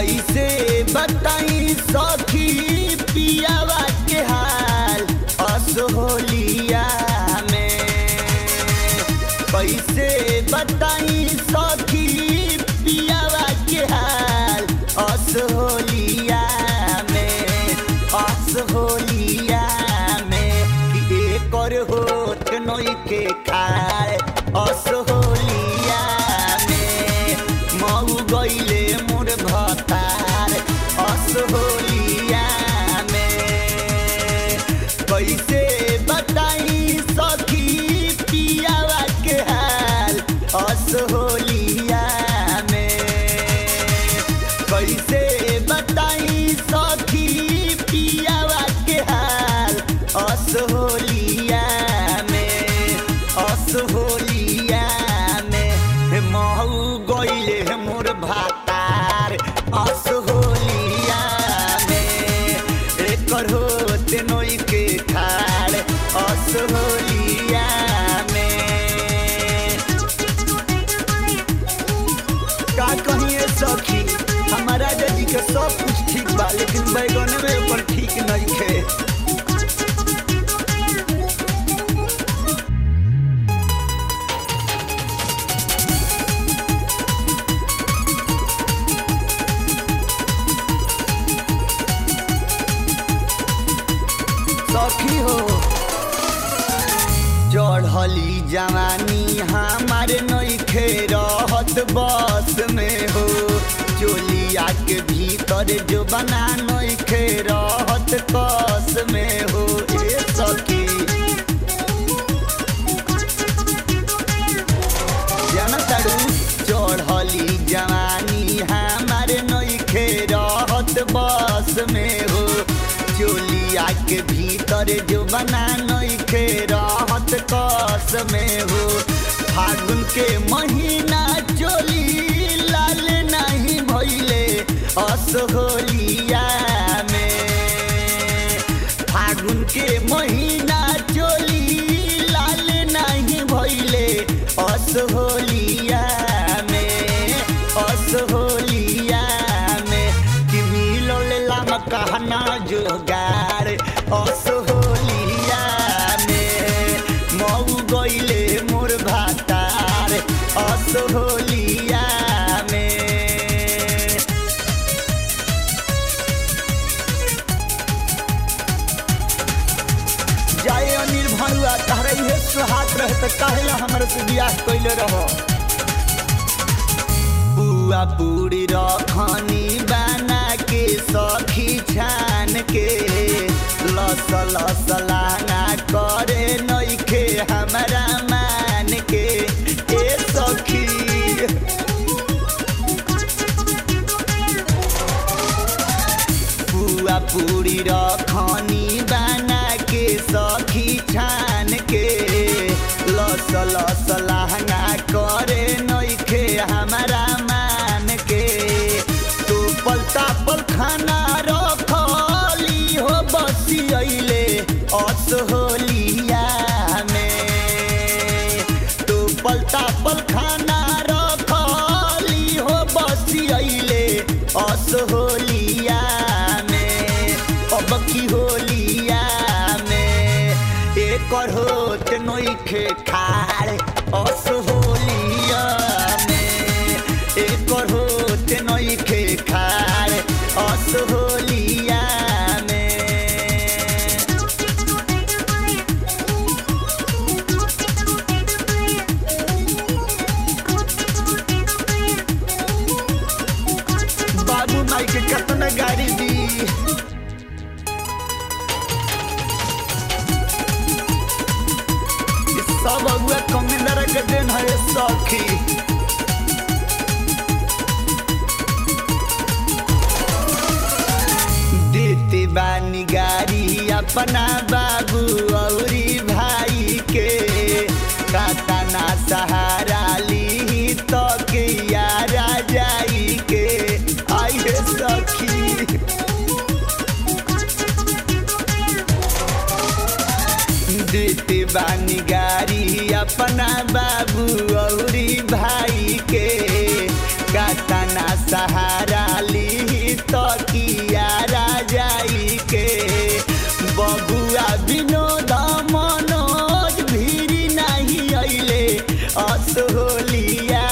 कैसे बताई सखी पियावा के हाल असहोलिया में कैसे बताई सखी पियावा के हाल असहोलिया में असहोलिया में कि एकर होत नई के खाए असहोलिया में मऊ गईले मोर भतार असहोलिया में कैसे बताई सखी पियावा के हाल असहोलिया में कैसे बताई सखी पियावा के हाल असहोलिया में असहोलिया में महू गईले मोर भातार असहोलिया में एकर होते नई के खाड़ असहोलिया में का कहिए सखी हमारा जी के सब कुछ ठीक बा लेकिन बैगन में ऊपर ठीक नहीं खे सखी हो चढ़ली जवानी हमारे नईखे रहत बस में हो चोलिया के भीतर जो बना नईखे रहत कस में हो ए सखी जनतड़ू चढ़ली जवानी हमारे नईखे रहत बस में हो चोलिया के भीतर जो बना नईखे रहत कस में हो फागुन के महीना चोली लाल नहीं भइले असहोलिया में फागुन के महीना चोली लाल नहीं भइले असहोलिया में असहोलिया में कि मिलल लाम कहना जोगार असहोलिया में मऊ गईले मोर भातार असहोलिया में जाए अनिल भरुआ तहरा इहे सुहात रहे त काहेला हमरा से बियाह कइले रहो बुआ पूरी रखनी बना के सखी छान के लस लस लाना करे नइखे हमरा मान के ए सखी पुआ पूरी रखनी बना के सखी छान के लस लस लहंगा करे नइखे हमारा मान के तो पलता पल खाना रखली हो बसी अइले असहोलिया में तो पलता पल खाना रखली हो बसी अइले असहोलिया में अब की होलिया में एकर होत नइखे खाड़ असहोलिया में एकर होत नइखे खाड़ असहोलिया में बाबू माई के कतना गाड़ी दी ई सब अगुआ कमिंदर के देन है सखी देते बानी गाड़ी अपना बाबू औरी भाई के कातना सहारा ली तो के यारा जाई के आई हे सखी देते बानी गारी अपना बाबू औरी भाई के गाताना सहारा ली तो कियारा जाई के बबुआ विनोद मनोज भीरी नहीं अइले असोलिया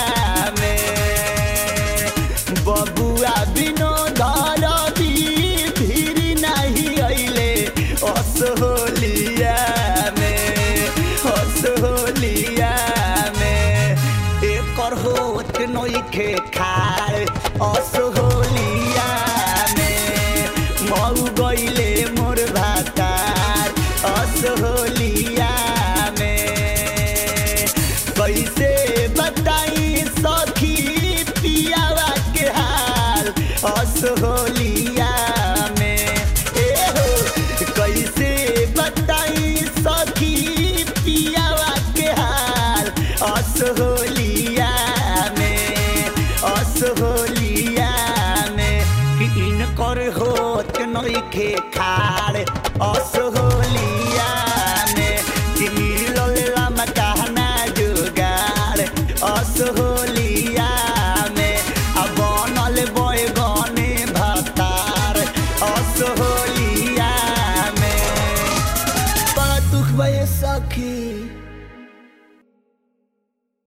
में बबुआ विनोद रवि भीरी नहीं अइले असोलिया में असोलिया में एकर होत नइखे खाए असोलिया में मऊ गइले मोर भातार असोलिया में कैसे बताई सखी पियावा के हाल असोलिया में ए हो कैसे बताई सखी पियावा के हाल असोलिया में असोलिया में कि इनकर होत नइखे खाड़ असोलिया